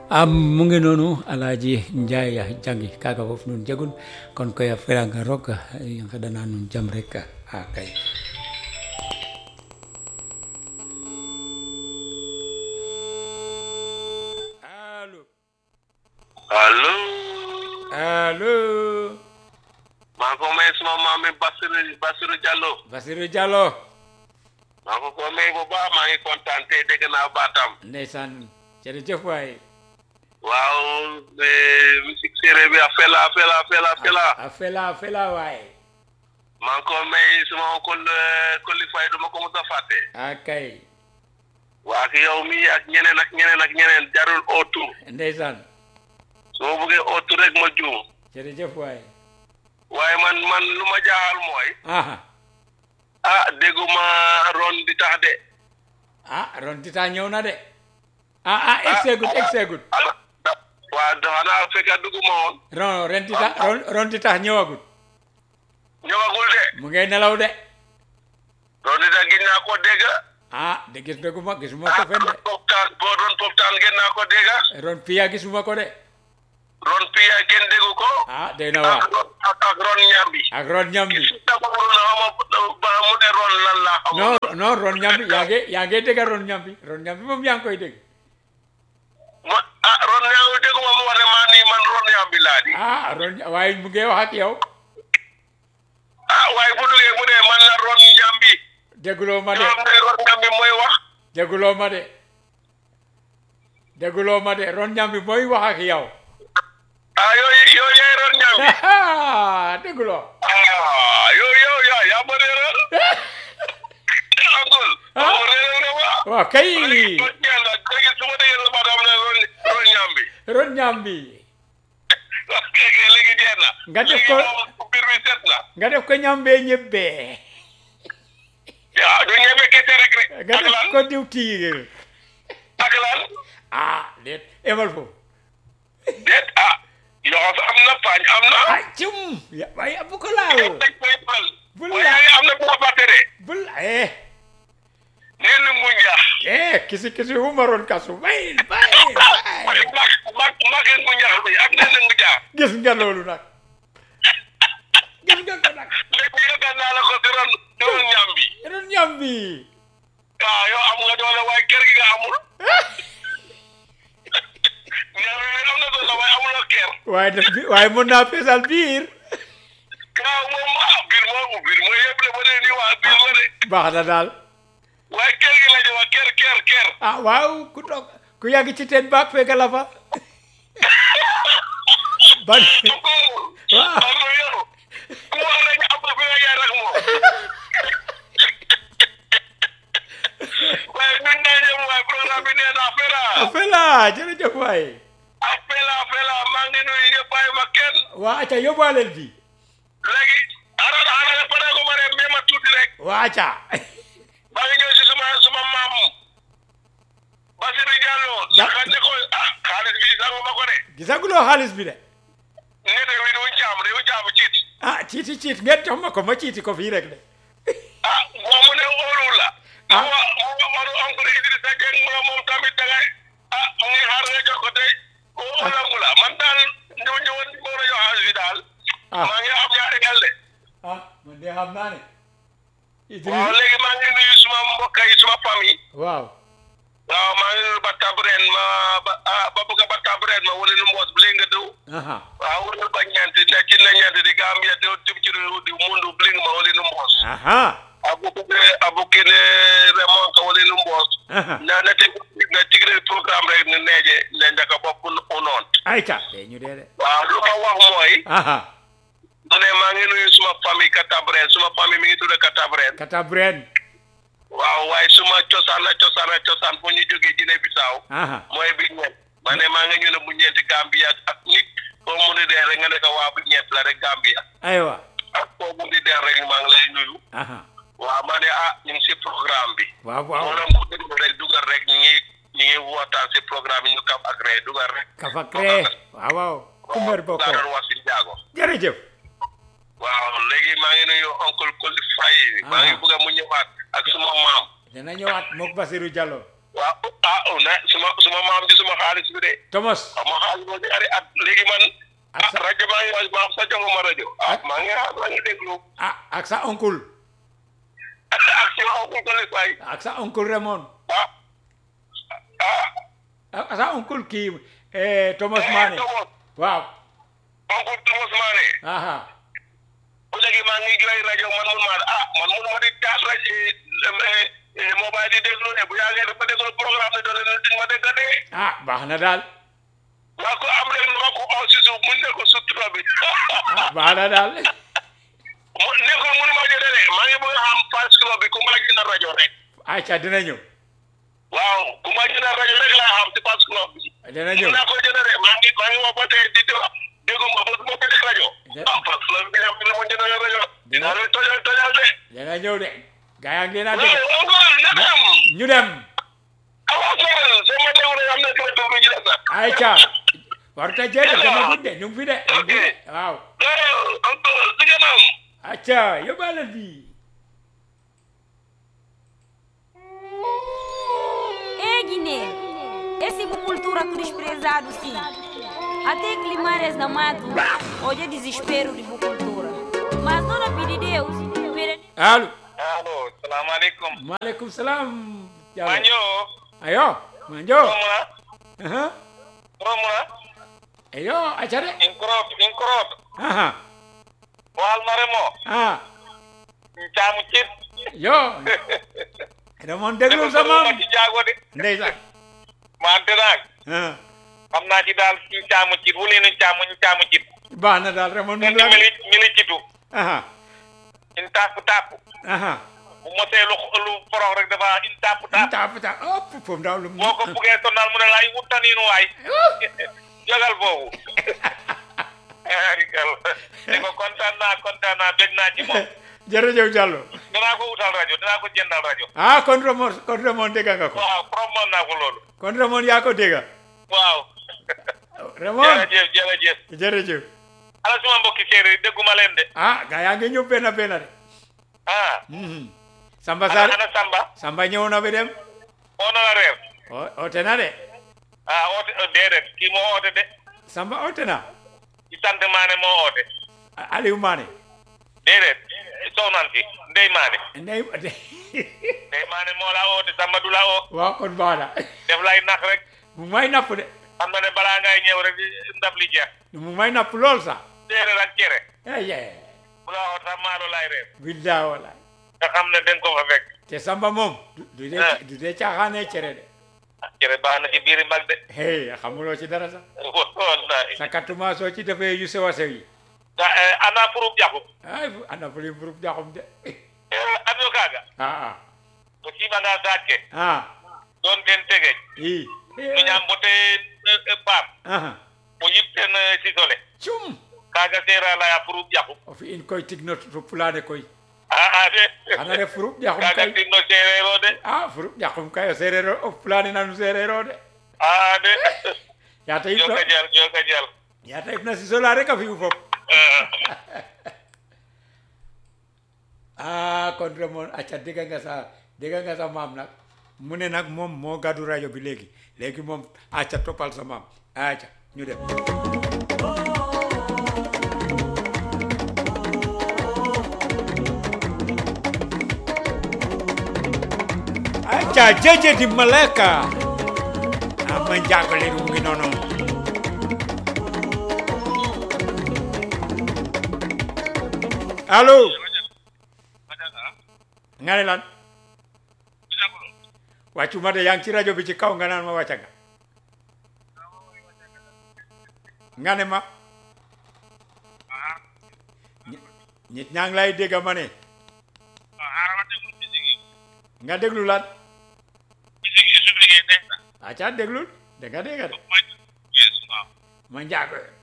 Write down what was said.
am mu ngi noonu alaaji njaay jangi kaga fof nun jegun kon koy a felanga roog i ngeɗana nuun jam rek a kay alo allo alo maa ko may suma maam mi Basiru Basiru Diallo Basiru Diallo maa ko ko may bu baax maa ngi kontaan tey dégg naa baatam ndeysaan jërëjëf waay waaw musique séeréer bi a fela fela fela fela a fela a fela waay maa ngi ko may suma oncle Koli Faye duma ko mos a fàtte a kay waa ak yow mi ak ñeneen ak ñeneen ak ñeneen jarul ootu ndeysaan su ma bëggee ootu rek ma juum jërëjëf waay waaye man man lu ma jaaxal mooy aha ah dégguma ron di tax de ah ron tita ñëw na de ah ah egseegut egseegut ah da- waa xanaa fekk dugguma woon ron ren tita ron ron tita ñëwagut ñëwagul de mu ngay nelaw de ron di tax gis naa ko dégg ah de gis dëgguma gisuma ah ko fen de ron poptaan boo doon poptaan gën naa ko dégg ron piya gisuma ko de ron piya kenn déggu ko ah day na waar ak ron ak ak ron ñambi ak ron ñambi gis nga ko na xama ba mu ne ron lan la xam non non ron ñambi yaa ngi yaa ngi dégg ron ñambi ron ñambi moom yaa ngi koy dégg ma ah ron ñambi dégguma mu wax ne maa nii man ron ñambi laa di ah ron waaye mu ngi wax ak yow ah waaye bu duggee mu ne man la ron ñambi dégguloo ma de ñoom ne ron ñambi mooy wax dégguloo ma de dégguloo ma de ron ñambi mooy wax ak yow ah yooyu yooyu yaay ron ñambi dégguloo ah yow yow yaa yaa ma réeral angul Ah. ma réeral ne ma waaw kay léegi ron ñambi léegi su ma déggee sa baat am ne ron ron ñambi ron ñambi ok léegi jeex na Nga def léegi ko- moom mbir mi set na nga def ko ñambee ñebbee ah du ñebe kese rek rek nga ak def lan ko diwtiir ak lan ah déet emal foofu déet ah yoxos am na paañ am na ah cum ya- waaye bu ko laal dañ koy fal Bul waaye la- yaa ngi am na bu ko fàtte de bul eh nee na mu njaax eh kisi kisi humaroon kasu bay bay bay mag mag mag mu njaax bi ak nee na mu njaax gis nga loolu nag gis nga ko nag léegi yëgal naa la ko si ron si ron ñam bi ron ñambi waaw yow am nga doole waaye kër gi nga amul ñam bi am na doole waaye amuloo kër waaye def bi waaye mën naa feesal biir waaw moom ah biir moo biir mooy yëpp de ba dee nii waa biir la de baax na daal waaye kër gi la ñu wax kër kër kër ah waaw ku toog ku yàgg ci teen baag fekk la fa ban ko Waaw. am na yow ku wax rek am na fi nga yaay rek moom waaye ñun naa ñëw waaye programme bi nee naa fela fela jërëjëf waay ah fela fela maa ngi nuyu ñëpp bàyyi ma kenn waa aca yóbbaaleel bi léegi ara ara pare ko ma rek mais ma tuuti rek waa aca maa ngi ñëw si suma suma maam Basiru Diallo Ja- sax ne ko ah xaalis bi sangu ma ko de gisaguloo xaalis bi de nete wi du caam du caam ciit ah ciiti ciit ngeen jox ma ko ma ciiti ko fii rek de ah moom mu ne óolu la Ah. mu wa mu wa waru encore Idrissa Seck mu ne moom tamit da ngay ah mu ngi xaar nga jox ko tey o óolangu la man daal ñëw ñëwoon moo la jox xaalis bi daal Ah. maa ngi am ñaari xel de ah man de xam naa ne waaw Idriss léegi maa ngi nuyu suma mbokk yi suma famille waaw waaw maa ngi nuyu Batta Breen ma ba ah ba bëgg a Batta Breen ma wala nu mboos bi nga dëw aha waaw wala ba ñeent ne ci la ñeent di Gambia te tim ci réew di mundu bling ma wala nu mboos aha abukene abukene remon ka wala nu mboos aha na na te na tigre programme rek ne neeje ne ndaka bopp unoon ayca de ñu dee de waaw lu ma wax mooy aha mu ne maa ngi nuyu suma famille Katabren suma famille mi ngi tudd Katabren kata bren waaw waaye suma cosaan la cosaan la cosaan fu ñu jógee Guinée Bissau aha mooy bi ñeent ma ne maa ngi ñu ne bu ñeenti Gambia ak nit foo mu di dee rek nga ne ko waa bu ñeent la rek Gambia aywa ak foo mu di dee rek maa ngi lay nuyu aha waaw ma ne ah ñu ngi si programme bi waaw moo waaw doon ku déglu rek dugal rek ñu ngi ñu ngi waxtaan si programme yi ñu kaf ak ree dugal rek kafa cree waaw waaw kumër bokko laa doon wax si njaago jërëjëf waaw léegi maa ngi nuyu oncle Koli Faye maa ngi Ah. bëgg a mu ñëwaat ak suma maam dana ñëwaat mook Basiru Diallo waaw ah na suma suma maam ji suma xaalis bi de Thomas xam nga xaalis boo ci ari at léegi man Ak ah sa- rajo maa ngi wax maa sa joxuma rajo ah Ak- maa ngi xaar maa ngi déglu ah ak sa oncle ak si waxu ko li fay ak sa oncle Raymond ah ah ak sa oncle kii eh, Thomas Mané Thomas waaw oncle Thomas Mané aha bu léegi maa ngi jooy rajo man mun maa ah man mun ma di taal rajo mobile di déglu ne bu yàggee dafa déglu programme ne doole di ma dégg de ah baax na daal waa ko am leen ma ko aw si suuf mun ne ko sutura bi ah baax na daal mu nekkul mënu ma jëlee de maa ngi bëgg a xam fans club bi ku ma jëndal rajo rek ayca dina ñëw waaw ku ma jëndal rajo rek laa xam si fans club bi dina ñëw mun naa ko jënd de maa ngi maa ngi wax ba tey di déglu déggu ma ba ma jëndee rajo De- ah fans club bi nga xam ne ma jëndal rajo Dina- dinaa leen tojal tojal de dina ñëw de gaa yaa ngi leen a waaw dégg oncle naka am ñu dem awa soo soo ma déglu rek am na kër bi ñu def ayca warta jeede dama gudde ñu ngi fi de ñu ngi fi de waaw waaw oncle si ngeen am acca yóbbaale bi É, Guiné, esse cultura desprezado sim. Até climares na mato, hoje é desespero de cultura. Mas não na pedir Deus, pera- allo allo salaamaaleykum maaleykum salaam Diallo manjo ayo manjo romuna aha romuna ayo acca de inkrop inkrop aha wal maremo ah caamu cit yo Raymond déglu sa maam ci jaago de ndeysaan wante nag ah xam naa ci daal ci caamu cit wu leen caamu caamu cit baax na daal Raymond mu ñun la mili mili citu aha in tàpp tàpp aha bu mosee lu lu forox rek dafa in tàpp tàpp ta ta op fom daw lu boo ko buggee sonal mu ne laay wuttaniinu waay jogal foofu arigal di ko kontaan naa kontaan naa bég naa ci moom jërëjëf Diallo dinaa ko wutal rajo dinaa ko jëndal rajo ah kon Raymond kon Raymond dégg nga ko waaw promoon naa ko loolu kon Raymond yaa ko dégg waaw Raymond jërëjëf jërëjëf jërëjëf ala suma mbokki séeréer yi dégguma leen de ah gaa yaa ngi ñëw benn benn de ah Mhm. Samba ana Sarr ana Samba Samba ñëw na bi dem oo na la reer o- oote na de ah oote déedéet kii moo oote de Samba oote na ci sant maane moo oote A- Aliou Mané déedéet soxnan si ndey maane ndey ndey maane moo la oote Samba du la oo waaw kon baax na def lay nax rek mu may napp de xam na ne balaa ngay ñëw rek ndab li jeex mu may napp lool sax séeréer ak cere aye bu la oo sax maalo lay reer billah wala nga xam ne dañ ko fa fekk te Samba moom du du dee Ah. du dee caaxaanee cere de ah cere baax na ci biiri mag de hey xamuloo ci dara sax wallahi sa kattuma soo ci defee yu sew a sew yi ga ana pour jaxu ay ana fuli burub jaxum de adio kaga ah ah to siɓanga sakke ah ɗon ten tege i to ñam bote paam aha o yip ten sisole cum kaga seera laya pour jaxu o fi in koy tigno to pulaane koy a a de xana ref furub jaxum kaga kay tinno sereer o de ah furub jaxum kay o sereer o o pulaane nanu sereer o de a de yata yip joka jal joka jal yata yip na sisola rek a fi'u fop ah kon Raymond acca dégg nga sa dégg nga sa maam nag mu ne nag moom moo gàddu rajo bi léegi léegi moom acca toppal sa maam acca ñu dem acca jeje di maleka ama njagole mu ngi noonu allo nga ne lan wàccuma de yaa ngi ci rajo bi ci kaw nga naan ma wàcca nga nga ne ma ñi- nit ñaa ngi lay dégg ma ne nga déglu lan acca déglul da nga dégg de ma njaago